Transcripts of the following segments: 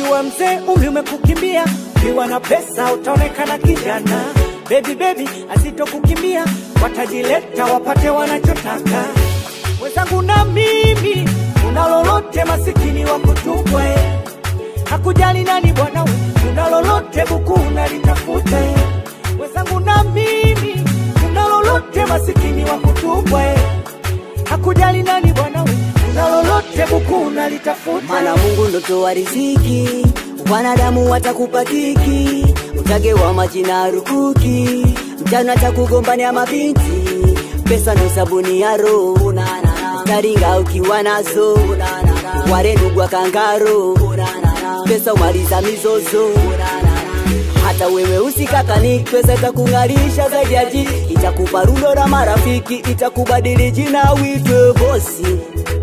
ukiwa mzee umri umekukimbia, ukiwa na pesa utaonekana kijana. Baby baby asitokukimbia, watajileta wapate wanachotaka. Wenzangu na mimi, una lolote masikini wa kutupwa eh. Hakujali nani bwana we, una lolote buku unalitafuta eh. Wenzangu na mimi, una lolote masikini wa kutupwa eh. Hakujali nani bwana we, una lolote buku unalitafuta Maana Mungu ndo toa riziki, wanadamu watakupa kiki, utagewa majina rukuki, mchana atakugombania mabinti, pesa ndo sabuni ya roho, taringa ukiwa nazo, ware ndugu wa kangaro, pesa umaliza mizozo hata wewe usikakani, pesa itakung'arisha zaidi ya jiji, itakupa rundo la marafiki, itakubadili jina uitwe bosi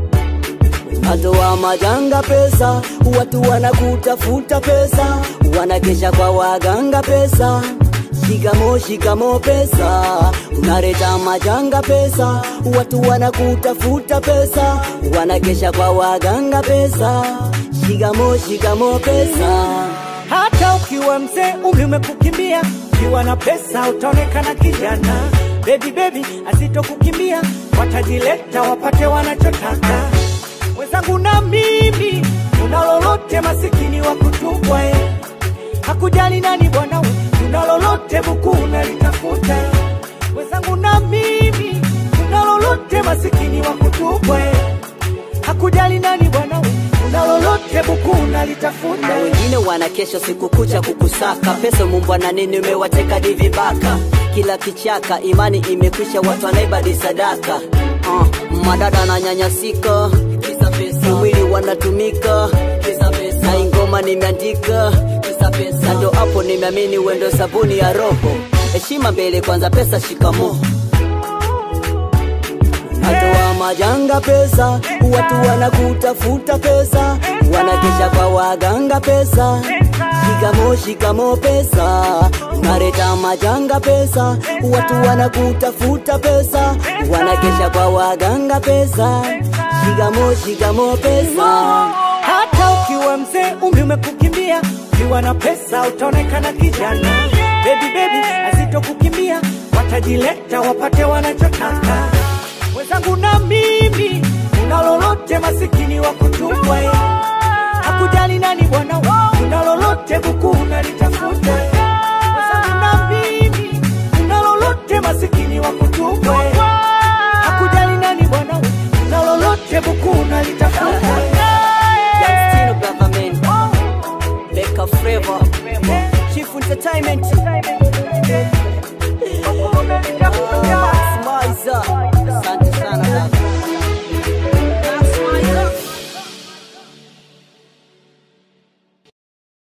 Atoa majanga pesa, watu wanakutafuta pesa, wanakesha kwa waganga pesa. Shikamo shikamo pesa, unaleta majanga pesa, watu wanakutafuta pesa, wanakesha kwa waganga pesa. Shikamo shikamo pesa. Hata ukiwa mzee umri umekukimbia, ukiwa na pesa utaonekana kijana. Baby baby asitokukimbia, watajileta wapate wanachotaka. Wenzangu na mimi, una lolote masikini wa kutupwa eh. Hakujali nani bwana we, una lolote buku unalitafuta eh. Wenzangu na mimi, una lolote masikini wa kutupwa eh. Hakujali nani bwana we, una lolote buku unalitafuta na eh. wengine wana kesho siku kucha kukusaka pesa mumbwa na nini umewateka di vibaka kila kichaka imani imekwisha watu wanaibadi sadaka uh, madada na nyanyasika kisa pesa mwili wanatumika kisa pesa na ingoma nimeandika kisa pesa ndo hapo nimeamini wendo sabuni ya roho heshima mbele kwanza pesa shikamo Atoa majanga pesa, watu wanakutafuta pesa, wanakesha kwa waganga pesa. Shikamo shikamo pesa, unaleta majanga pesa, watu wanakutafuta pesa, wanakesha kwa waganga pesa. Shikamo shikamo pesa. Hata ukiwa mzee umri umekukimbia, ukiwa na pesa utaonekana kijana. Baby baby asitokukimbia, watajileta wapate wanachotaka. Wenzangu na mimi, una lolote masikini wa kutupwa eh. Hakujali nani bwana we, una lolote buku unalitafuta eh. Wenzangu na mimi, una lolote masikini wa kutupwa eh. Hakujali nani bwana we, una lolote buku unalitafuta eh. Young Stino Government, Becca Flavor, Chief Entertainment.